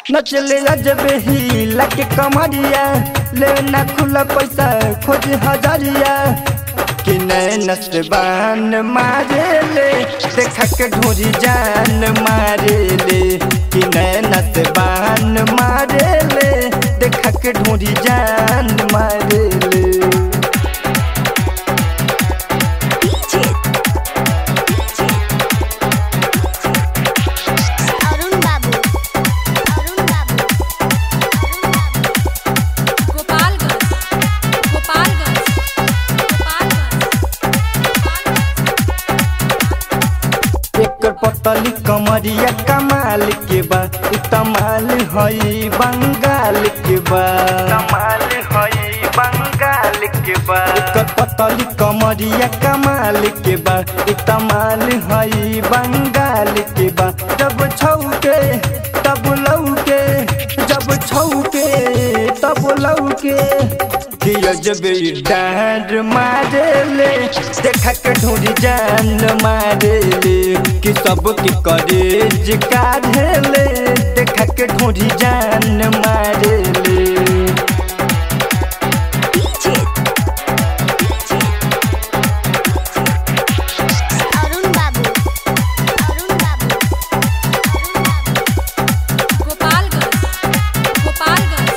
नचले अजबे ही लके कमरिया ले ना खुला पैसा खोज हजारिया कि नैन से बान मारे ले देखा के ढोरी जान मारे ले कि नैन से बान मारे ले देखा के ढोरी जान मारे ले DJ अरुण बाबू अरुण बाबू अरुण बाबू गोपालगंज गोपालगंज गोपालगंज एकर पतली कमरिया कमाल के बा इ तमाल हई बंगाल के बा कमाल हई बंगाल के बा एकर पतली कमरिया कमाल के बा इ तमाल हई बंगाल के बा जब छौके तब लौके जब छौके तब लौके दिया जब डांड मारे ले देखा के ढूंढी जान मारे ले कि सब की करेज काढ़े ले देखा के ढूंढी जान मारे ले DJ अरुण बाबू अरुण बाबू अरुण बाबू गोपालगंज गोपालगंज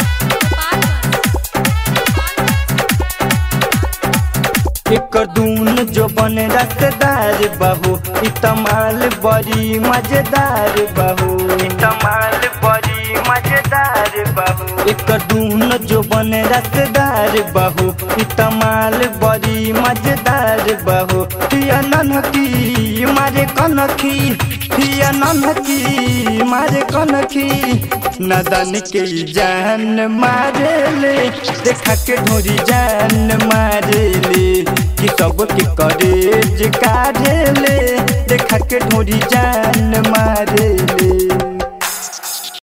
गोपालगंज एकर दून जो बन रसदार बहू इ तमाल बड़ी मजेदार बहू इ तमाल बड़ी मजेदार बहू एकर दून जो बन रसदार बहू इ तमाल बड़ी मजेदार बहू हिया ननकी मारे कनखी हिया ननकी मारे कनखी नदन के जान मारे ले देखा के ढोरी जान मारे ले कि सब के करेज काढ़े ले देखा के ढोरी जान मारे